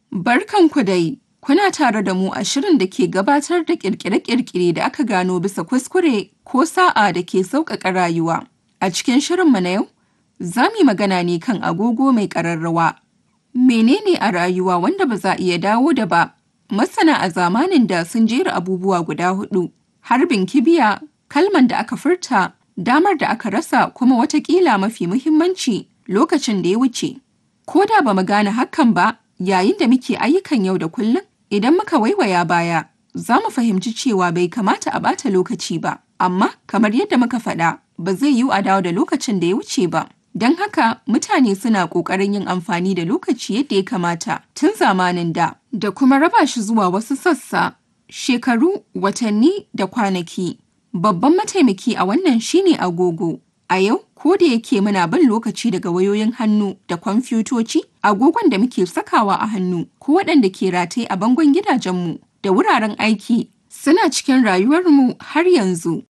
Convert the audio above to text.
Barkanku dai, kuna tare da mu a shirin da ke gabatar da ƙirƙire-ƙirƙire da aka gano bisa kuskure ko sa'a da ke sauƙaƙa rayuwa. A cikin shirinmu na yau, za mu yi magana ne kan agogo mai ƙararrawa. Menene a rayuwa wanda ba za a iya dawo da ba? Masana a zamanin da sun jera abubuwa guda huɗu: harbin kibiya, kalman da aka furta, damar da aka rasa kuma wataƙila mafi muhimmanci lokacin da ya wuce. Ko da ba mu gane hakan ba, yayin da muke ayyukan yau da kullum, idan muka waiwaya baya, za mu fahimci cewa bai kamata a ɓata lokaci ba. Amma kamar yadda muka faɗa, ba zai yiwu a dawo da lokacin da ya wuce ba. Don haka mutane suna ƙoƙarin yin amfani da lokaci yadda ya kamata tun zamanin da, da kuma raba shi zuwa wasu sassa, shekaru, watanni da kwanaki. Babban mataimaki a wannan shine agogo. A yau, ko da yake muna bin lokaci daga wayoyin hannu da kwamfutoci, agogon da muke sakawa a hannu ko waɗanda ke rataye a bangon gidajenmu da wuraren aiki suna cikin rayuwarmu har yanzu.